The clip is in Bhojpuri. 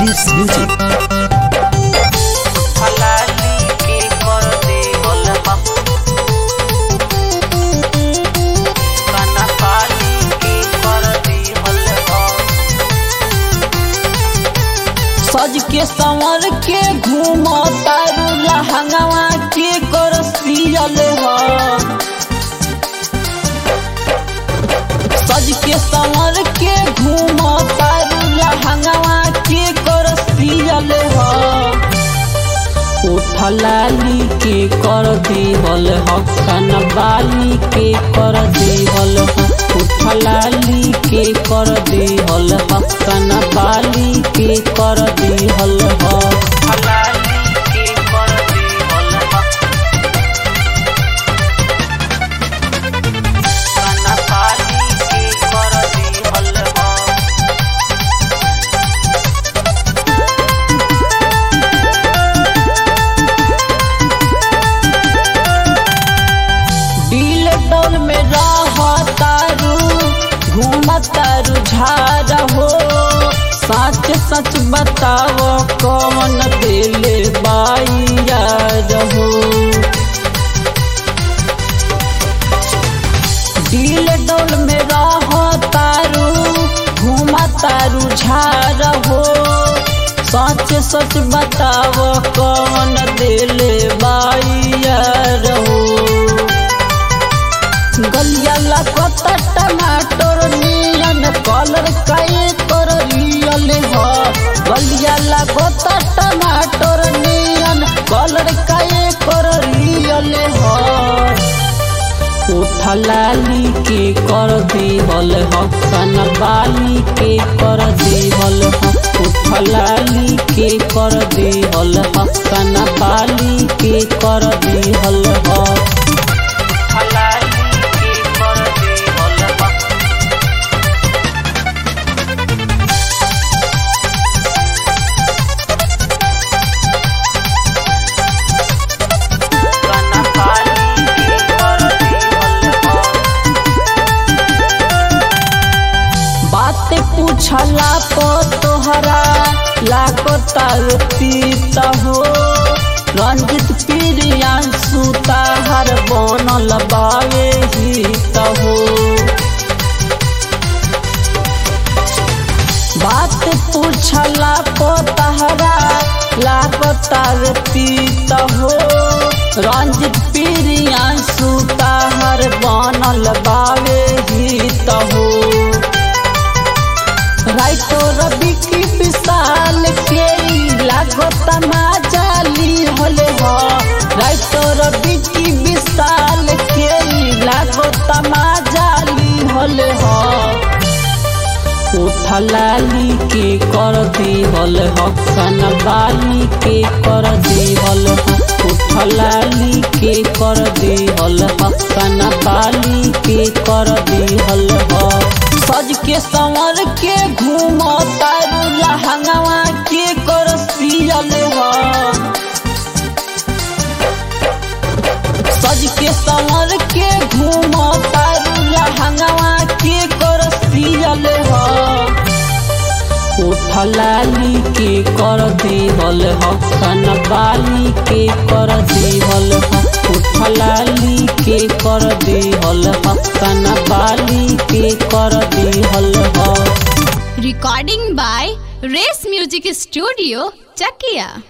Race Music. फलाली के कर देवल हम कना पाली के कर देवल हम सज के संवर के घूम तारू लहंगवा के कर सियल ह सज के संवर के घूम तारू लहंगवा के कर सियल ह उठलाली के कर देवल ह कनबाली के कर देवल ह उठलाली के कर देवल ह कनबाली के कर देवल ह फलाली के कर देवल हम कना पाली के कर देवल हम दिल डोल में रह तारू घूम तारू झार हो सच सच बताओ कौन दिल बाई यार हो दिल डोल में रह तारू घूम तारू झार हो सच सच बताओ कौन दिल बाई यार हो गलिया लगत टमाटर नियन कलर काए कर रियल ह गलिया लगत टमाटर नियन कलर काए कर रियल ह उठलाली के कर देवल ह कनबाली के कर देवल ह उठलाली के कर देवल ह कनबाली के कर देवल ह फलाली के कर देवल हम कना पाली के कर देवल हम बात पूछला तो तोहरा लागता पीत हो रंजित प्रियांशु ताहर बनल बावे हित हो बात पूछला तो तहरा लागता पीत हो रंजित प्रियांशु ताहर बनल बावे हित हो राइतो रवि की विशाल के लागत माजाली होले हो राइतो रवि की विशाल के लागत माजाली होले हो उठलाली के कर देवल ह कनबाली के कर देवल ह उठलाली के कर देवल ह कनबाली के कर देवल ह सज के संवर के घूम तारू लहंगवा के कर सियल ह सज के संवर के घूम तारू लहंगवा के कर सियल ह उठलाली के कर देवल ह कनबाली के कर देवल ह उठलाली के कर देवल ह कनबाली के कर देवल ह Recording by Race Music Studio, Chakia.